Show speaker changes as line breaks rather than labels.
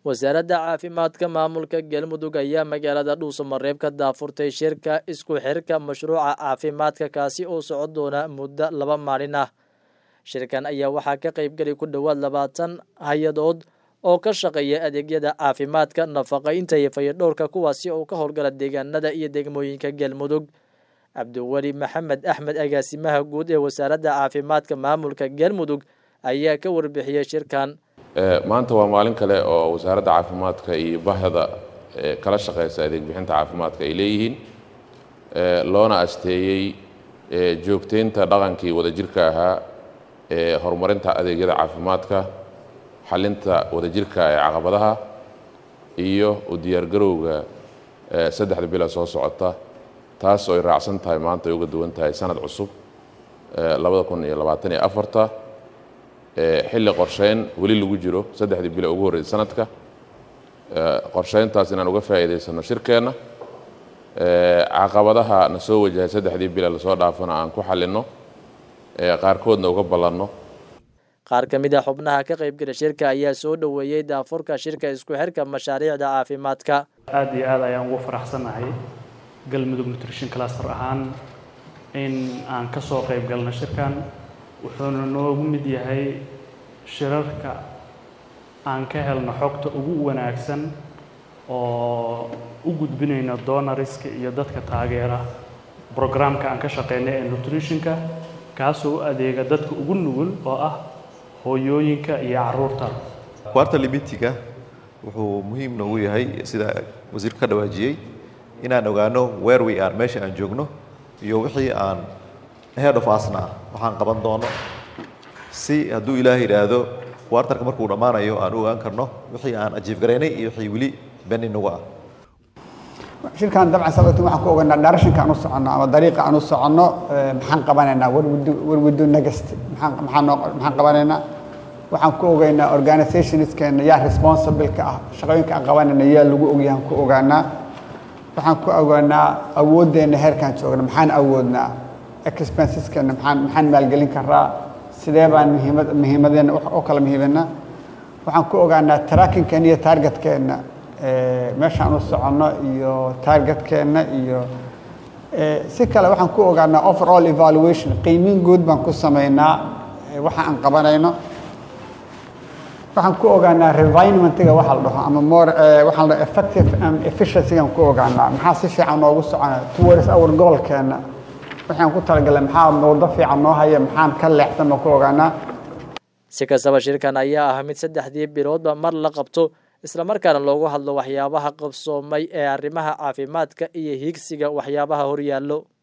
wasaaradda caafimaadka maamulka galmudug ayaa magaalada dhuusamareeb ka daafurtay shirka isku xirka mashruuca caafimaadka kaasi oo socon doona muddo laba maalin ah shirkan ayaa waxaa ka qaybgeli ku dhowaad labaatan hay-adood oo ka shaqeeya adeegyada caafimaadka nafaqaynta iyo fayadhowrka kuwaasi oo ka howlgala deegaanada iyo degmooyinka galmudug cabdiweli maxamed axmed agaasimaha guud ee wasaaradda caafimaadka maamulka galmudug ayaa ka warbixiyey shirkan
maanta waa maalin kale oo wasaaradda caafimaadka iyo bahda kala shaqeysa adeeg bixinta caafimaadka ay leeyihiin loona asteeyey joogteynta dhaqankii wadajirka ahaa ee horumarinta adeegyada caafimaadka xalinta wadajirka ee caqabadaha iyo u diyaargarowga saddexda bila soo socota taas oo ay raacsan tahay maanta ay uga duwan tahay sanad cusub labada kun iyo labaatan iyo afarta xilli qorsheyn weli lagu jiro saddexdii bilo ugu horreysay sanadka qorsheyntaas inaan uga faa'iidaysano shirkeenna caqabadaha na soo wajahay saddexdii bila lasoo dhaafana aan ku xalinno qaarkoodna uga ballanno
qaar ka mid a xubnaha ka qaybgala shirka ayaa soo dhoweeyey daafurka shirka isku xirka mashaariicda caafimaadka
aada iyo aad ayaan ugu faraxsannahay galmudug nutrition cluster ahaan in aan ka soo qayb galno shirkan wuxuuna noogu mid yahay shirarka aan ka helno xogta ugu wanaagsan oo u gudbinayno donoriska iyo dadka taageera brograamka aan ka shaqeynay ee nutritionka kaasoo u adeega dadka ugu nugul oo ah hooyooyinka iyo caruurta
quarter limitiga wuxuu muhiim noogu yahay sida wasiirka ka dhawaajiyey inaan ogaano where we are meesha aan joogno iyo wixii aan head of asna waxaan qaban doono si hadduu ilaah yidhaahdo quartarka markuu dhammaanayo aan u ogaan karno wixii aan ajiif garaynay iyo wixii weli beni nagu ah
shirkan dabcan sababti waxaan ku ogaynaa directionka aan u soconno ama dariiqa aan u soconno maxaan qabanaynaa warwado next maxaan maxaan noo maxaan qabanaynaa waxaan ku ogaynaa organizationskeena yaa responsible-ka ah shaqooyinka aan qabanayna yaa lagu ogyahan ku ogaanaa waxaan ku ogaanaa awooddeena heerkaan joogna maxaan awoodnaa expenseskeena maxaan maxaan maalgelin karaa sidee baan muhiimad muhiimadeena u kala muhiimanaa waxaan ku ogaanaa trackingkeena iyo targetkeenna meeshaan u soconno iyo targetkeenna iyo si kale waxaan ku ogaanaa overall evaluation qiimin guud baan ku samaynaa waxa aan qabanayno waxaan ku ogaanaa revinementiga waxa la dhaho ama more waxaan la dhaho effective and efficiencygaan ku ogaanaa maxaa si fiican noogu socona towards our goalkeena waxaan ku talagalay maxaa waddo fiican noo haya maxaan ka leexsan oo ku ogaanaa
si kastaba shirkan ayaa ah mid saddexdii biloodba mar la qabto islamarkaana loogu hadlo waxyaabaha qabsoomay ee arrimaha caafimaadka iyo hiigsiga waxyaabaha horyaallo